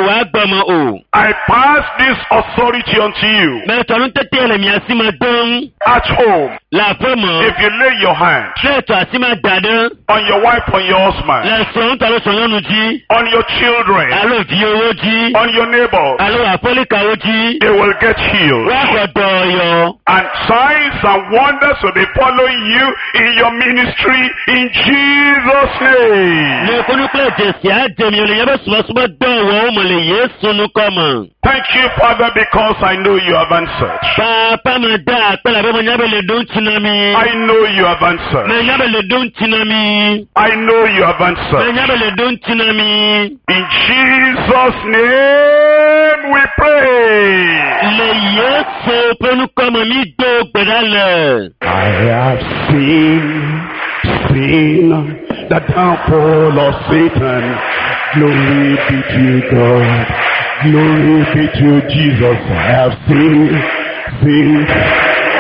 wàá gbọmọ o. I pass this authority unto you mẹtọ ní tètè ẹlẹmi àsìmọ dán. at home. làfẹ mọ. If you lay your hand lẹtọ àsìmọ dàdán. on your wife, on your husband, lẹsọ ń tọrọ sọyọnu jí. on your children, alo fi owó jí. on your neighbors, alo àfọlíkà owó jí. they will get healed. wọ́n kọ̀ dọ̀ọ̀yọ̀. And signs and wonders will be following you in your ministry in Jesus' name. ní kúnúkúlẹ̀ jèsì àjẹmí olèyẹ bẹ sùmọ́sùmọ́ dọ̀wọ́ ọmọlẹ̀ yé sunu kọ́mọ. Thank you, Father, because I know you have answered. pàápàá mi dá àpẹẹrẹ abẹ́ mi nyábẹ̀ lè dún tìǹà mi. I know you have answered. mi nyábẹ̀ lè dún tìǹà mi. I know you have mi answered. nyábẹ̀ lè dún tìǹà mi. In Jesus' name we pray. lè yé so pẹ̀lúkọ́mọ mi dó gbẹ̀dálẹ̀. I have seen, seen the downfall of Satan. Glory be to God. Glory be to Jesus. I have seen, seen